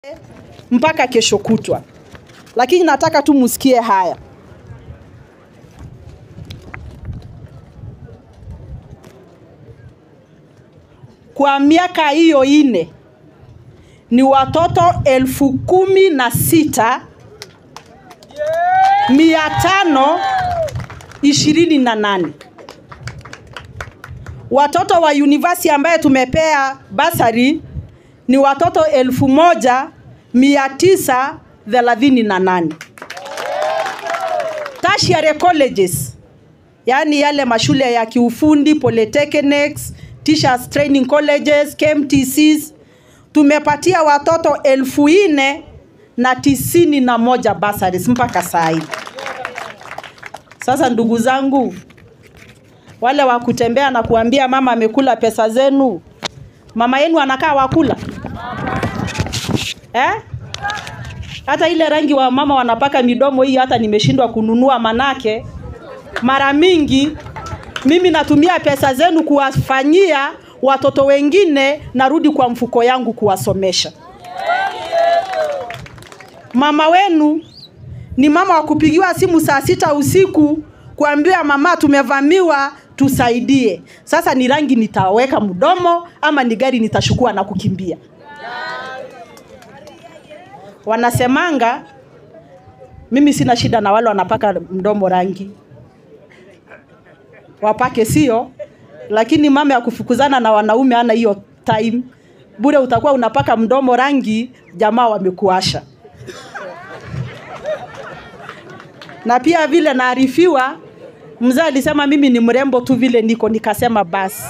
mpaka kesho kutwa, lakini nataka tu musikie haya. Kwa miaka hiyo ine ni watoto elfu kumi na sita mia tano ishirini na nane watoto wa university ambaye tumepea basari ni watoto elfu moja mia tisa thelathini na nane tertiary colleges yaani yale mashule ya kiufundi polytechnics teachers training colleges KMTCs tumepatia watoto elfu nne na tisini na moja bursaries mpaka saa hii sasa ndugu zangu wale wa kutembea na kuambia mama amekula pesa zenu mama yenu anakaa wakula eh? hata ile rangi wa mama wanapaka midomo hii hata nimeshindwa kununua manake mara mingi mimi natumia pesa zenu kuwafanyia watoto wengine narudi kwa mfuko yangu kuwasomesha mama wenu ni mama wa kupigiwa simu saa sita usiku kuambiwa mama tumevamiwa tusaidie sasa ni rangi nitaweka mdomo ama ni gari nitashukua na kukimbia wanasemanga mimi sina shida na wale wanapaka mdomo rangi wapake sio lakini mama ya kufukuzana na wanaume ana hiyo time bure utakuwa unapaka mdomo rangi jamaa wamekuasha na pia vile naarifiwa mzee alisema mimi ni mrembo tu vile niko nikasema basi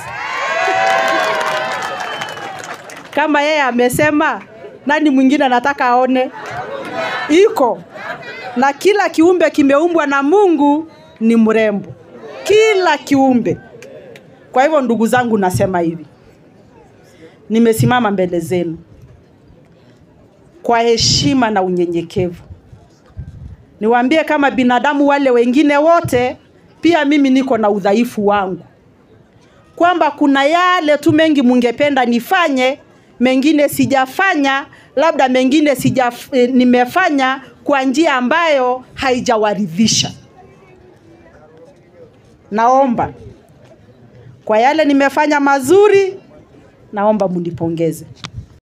kama yeye amesema nani mwingine anataka aone iko na kila kiumbe kimeumbwa na mungu ni mrembo kila kiumbe kwa hivyo ndugu zangu nasema hivi nimesimama mbele zenu kwa heshima na unyenyekevu niwaambie kama binadamu wale wengine wote pia mimi niko na udhaifu wangu kwamba kuna yale tu mengi mungependa nifanye mengine sijafanya labda mengine sija e, nimefanya kwa njia ambayo haijawaridhisha naomba kwa yale nimefanya mazuri naomba munipongeze